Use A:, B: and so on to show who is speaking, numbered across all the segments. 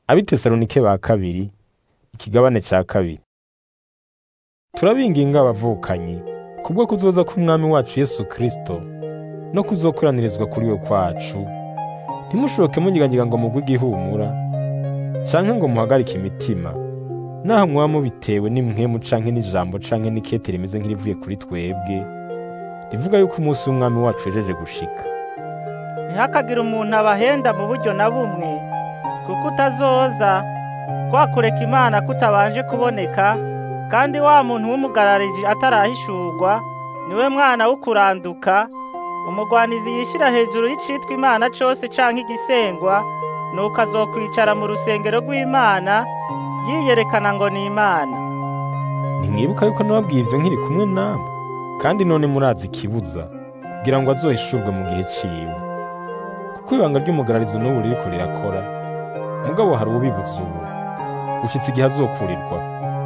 A: abitesalonike ba kabiri ikigabane ca kabiri turabinginga abavukanyi kubwo kuzoza k'umwami wacu yesu kristo no kuzokoranirizwa kuri we kwacu ntimushoke munyiganyiga ngo mugwe igihumura canke ngo muhagarike imitima naho mwaba mubitewe n'imwemu canke n'ijambo canke n'ikete rimeze nk'irivuye kuri twebwe rivuga yuko umunsi w'umwami wacu wejeje gushika
B: ntihakagire umuntu abahenda mu buryo na bumwe kuko utazoza kwa kureka imana kutabanje kuboneka kandi wa muntu w'umugarariji atarahishurwa niwe mwana w'ukuranduka umugwanizi yishira hejuru y'icitwa imana cose canke igisengwa nuko azokwicara mu rusengero rw'imana yiyerekana ngo ni imana
A: ntimwibuka yuko nababwiye ivyo nkiri kumwe namwe kandi none murazi ikibuza kugira ngo azohishurwe mu gihe ciwe kuko ibanga ry'umugararizo n'ubu ririko rirakora mugabo hari uwubibuza ubu gushitsa igihe azokurirwa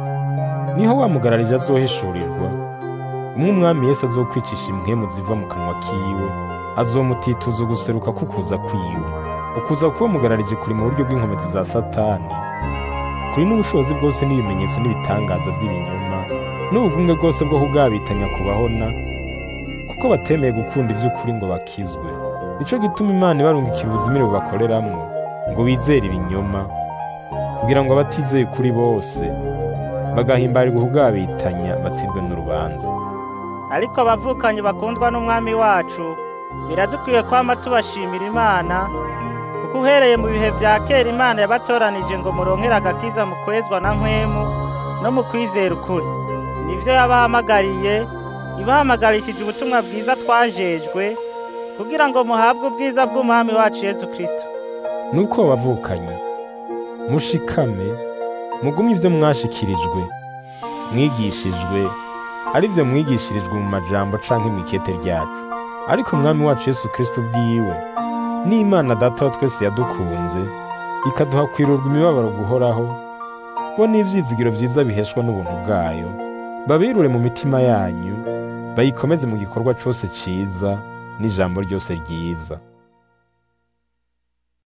A: niho wa mugararije azohishurirwa umwe umwami yesu azokwicisha impwemu ziva mu kanwa kiwe azomutituza uguseruka kukuza kwiwe ukuza kuba mugararije kuri mu buryo bw'inkomezi za satani kuri n'ubushobozi bwose n'ibimenyetso n'ibitangaza by'ibinyoma n'ubugumwe bwose bwo kugabitanya kubahona kuko batemeye gukunda ivy'ukuri ngo bakizwe nico gituma imana ibarungikira ubuzimire bubakoreramwo ngo bizere ibinyoma kugira ngo abatizeye kuri bose bagahimbarirwa kugabitanya batsindwe n'urubanza
B: ariko abavukanyi bakundwa n'umwami wacu biradukwiye kwama tubashimira imana kuko uhereye mu bihe vya kera imana yabatoranije ngo muronkere agakiza mu kwezwa na nkwemu no mu kwizera ukuri nivyo yabahamagariye ibahamagarishije ubutumwa bwiza twajejwe kugira ngo muhabwe ubwiza bw'umwami wacu yesu kristo
A: nuko bavukanye mushikame mugume ivyo mwashikirijwe mwigishijwe ari vyo mwigishirijwe mu majambo canke mw'ikete ryacu ariko umwami wacu yesu kristo ubwiwe n'imana data wa twese yadukunze ikaduha kwirurwa imibabaro guhoraho bo n'ivyizigiro vyiza biheshwa n'ubuntu bwayo babirure mu mitima yanyu bayikomeze mu gikorwa cose ciza n'ijambo ryose ryiza